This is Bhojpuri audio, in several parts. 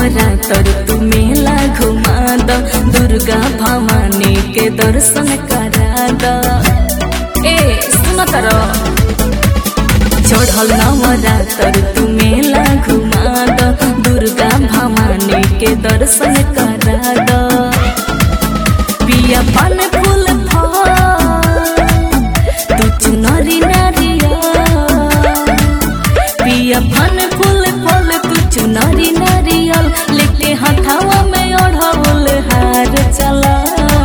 नवरात्र तू मेला घुमा द दुर्गा भवानी के दर्शन करा द ए सुन तर चढ़ल नवरात्र तू मेला घुमा द दुर्गा भवानी के दर्शन करा द पिया पान फूल फल तू चुनरी नारिया पिया पान फूल फल तू चुनरी नारियल लेके हथावा में ओढ़ावल हार चला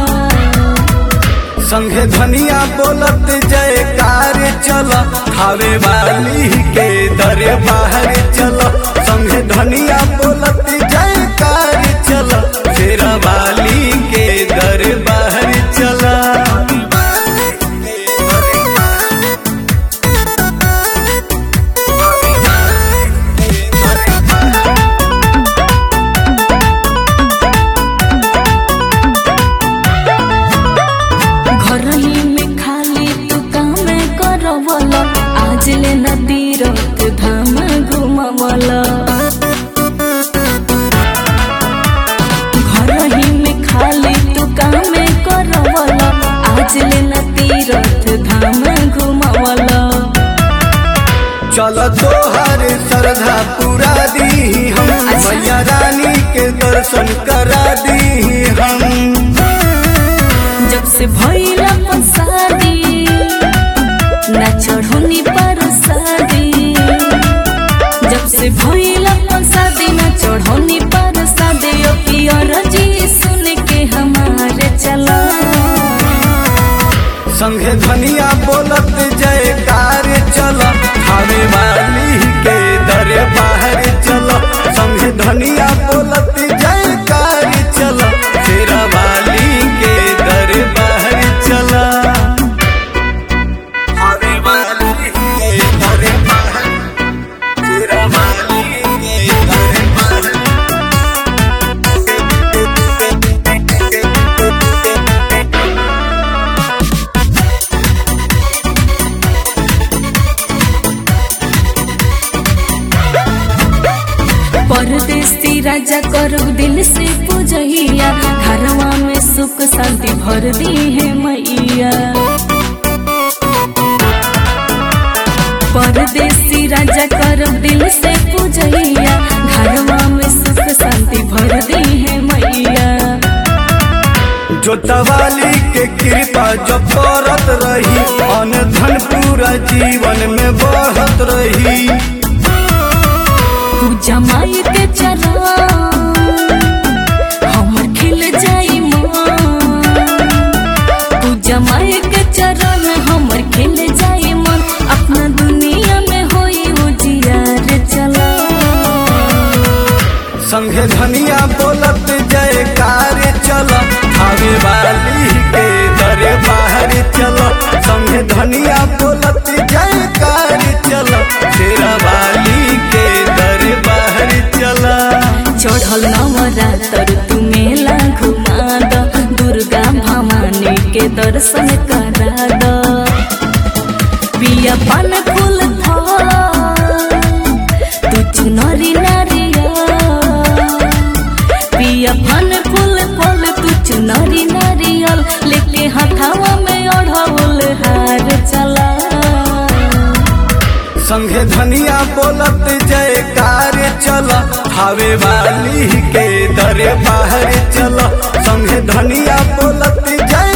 संघे धनिया बोलत जयकार चल खावे वाली के दरे बाहर चल संघे धनिया बोलत जयकार चल शेरा वाली के दर बाहर चल घर ही में खाली तू काम करवल आज ले नदी रत धाम घुमवल घर ही में खाली तू काम करवल आज ले नदी रत धाम घुमवल चल तोहर श्रद्धा पूरा दी हम अच्छा। मैया रानी के दर्शन करा दी हम जब से भइला शादी ना चढ़ोनी पर शादी जब से भइला शादी ना चढ़ोनी पर शादी ओ पियर जी सुन के हमारे चला संघे धनिया बोलत जयकार चल खावे वाली के दरे बाहर चल संघे धनिया बोलत जयकार चल शेरा वाली के दरे बाहर चल खावे वाली के दरे बाहर शेरा वाली के दरे बाहर परदेसी राजा करू दिल से पूजहिया घरवा में सुख शांति भर दी है मैया परदेसी राजा करू दिल से पूजहिया घरवा में सुख शांति भर दी है मैया जोतवाली के कृपा जो करत रही अन धन पूरा जीवन में बढ़त रही तू जमाई के चला हमर खिल जाई मन तू जमाई के चरण हमर खिल जाई मन अपना दुनिया में होई उजियार चला संघे धनिया बोलत जयकार चल खावे वाली के दरे बाहर चल संघे धनिया बोलत जयकार चल शेरा वाली के दरे बाहर चल चढ़ल नवरात्र तू मेला घुमा द दुर्गा भवानी के दर्शन करा द पिया पान फूल फल तू चुनरी नारिया पिया पान फूल फल तू चुनरी नारियल लेके हथावा में ओढ़ावल हार चला संघे धनिया बोलत जयकार चल खावे वाली के दरे बाहर चल संघे धनिया बोलत जय